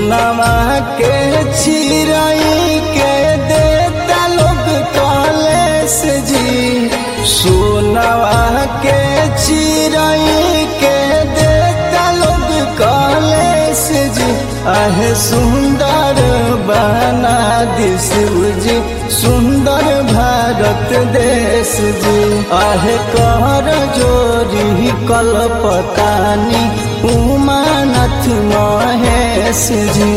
सोनमा के चिराई के देता लोग कॉलेज जी सोनवा के चिराई के देता लोग कॉलेज जी आहे सुंदर बना दिस जी सुंदर भारत देश जी आहे कर जोरी कलपतानी उमानाथ महेश जी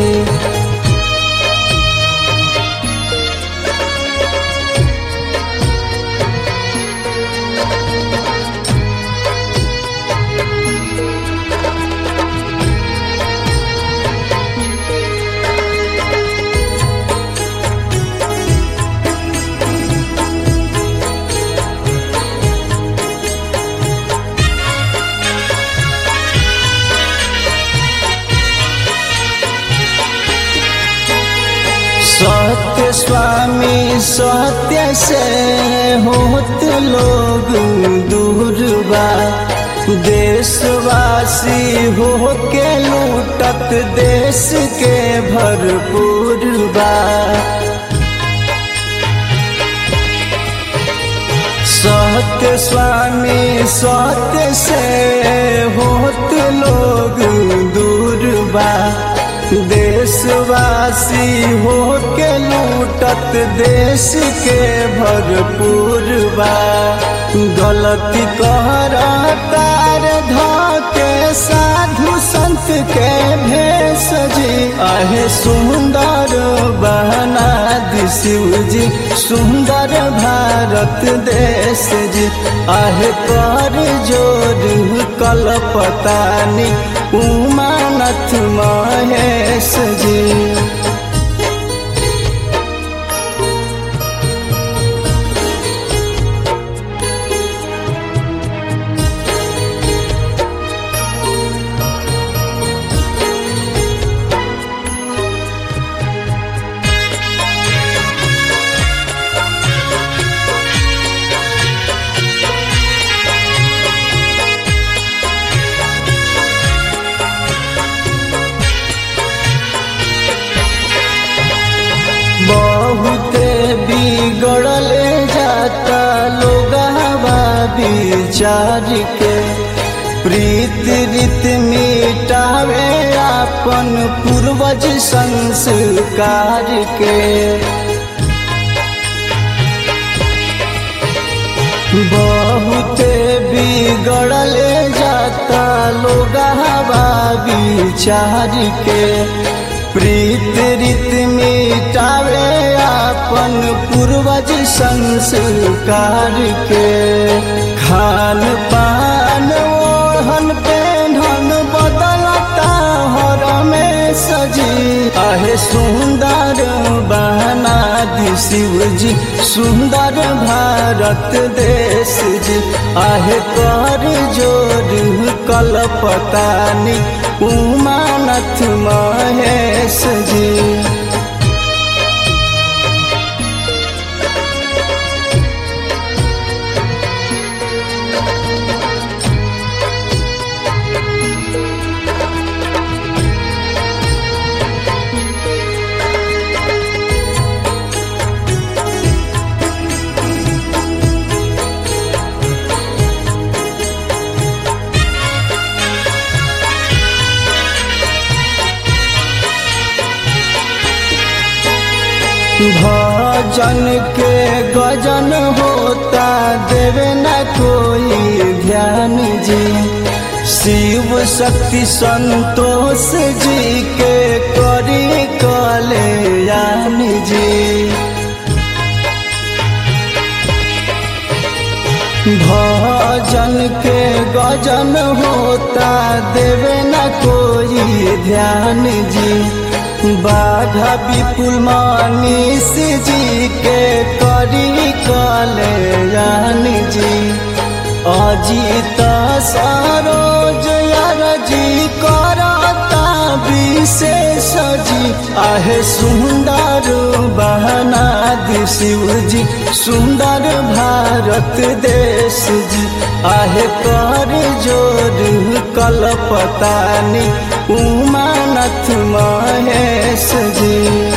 सत्य स्वामी सत्य से होत लोग दूर बा देशवासी हो के लूटत देश के भरपूर बा सत्य स्वामी सत्य से होत लोग दूर बा देशवासी हो के लूटत देश के भरपूर बा गलती कर तार के साधु संत के भेष जी आहे सुंदर बहना शिव जी सुंदर भारत देश जी आहे कर जोर कलपतानी उमानथ महेश जी बहुते बिगड़ले जाता लोग विचार के प्रीत रीत मिटावे अपन पूर्वज संस्कार के बहुते बिगड़ले जाता लोग विचार के प्रीत रीत मिटावे अपन पूर्वज संस्कार के खान पान ओढ़न पेढ़न बदलता हर में सजी आहे सुंदर बहना दी शिव जी सुंदर भारत देश जी आहे कर जोर कलपतानी उमानथ महेश जी भजन के गजन होता देवे न कोई ध्यान जी शिव शक्ति संतोष जी के करी कल्याण जी भजन के गजन होता देवे न कोई ध्यान जी बाघा विपुल मनीष जी के करी कल्याण जी अजीत सरोज जी करता विशेष जी आहे सुंदर बहना दी शिव जी सुंदर भारत देश जी आहे कर जोर कलपतानी उमान दीनानाथ महेश जी